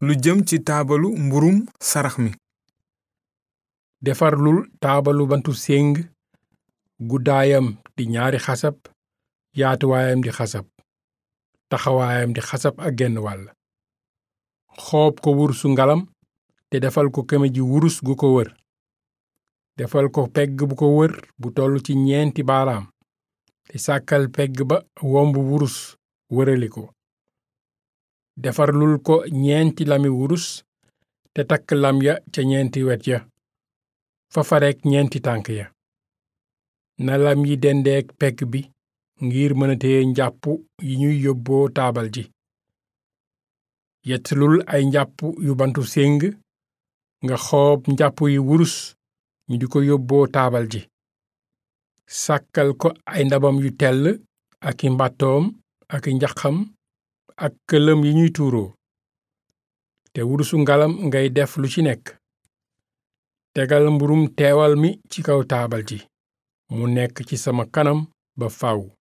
lu jëm ci taabalu mburum sarax mi defarlul taabalu bantu séng guddaayam di ñaari xasab yaatuwaayam di xasab taxawaayam di xasab ak genn wàll xoob ko wurusu ngalam te defal ko keme ji wurus gu ko wër defal ko pegg bu ko wër bu toll ci ñeenti baaraam te sàkkal pegg ba womb wurus wërali ko defarlul ko ñeenti lami wurus te takk lam ya ca ñeenti wet ya fa farek ñeenti tànk ya na lam yi dendeek pegg bi ngir mëna téye njàpp yi ñuy yóbboo taabal ji yettlul ay njàpp yu bantu séng nga xoob njàpp yi wurus ñu di ko yóbboo taabal ji sàkkal ko ay ndabam yu tell ak i mbàttoom ak i njaxam ak këlëm yi ñuy tuuroo te wurusu ngalam ngay def lu ci nekk tegal mburum teewal mi ci kaw taabal ji mu nekk ci sama kanam ba faw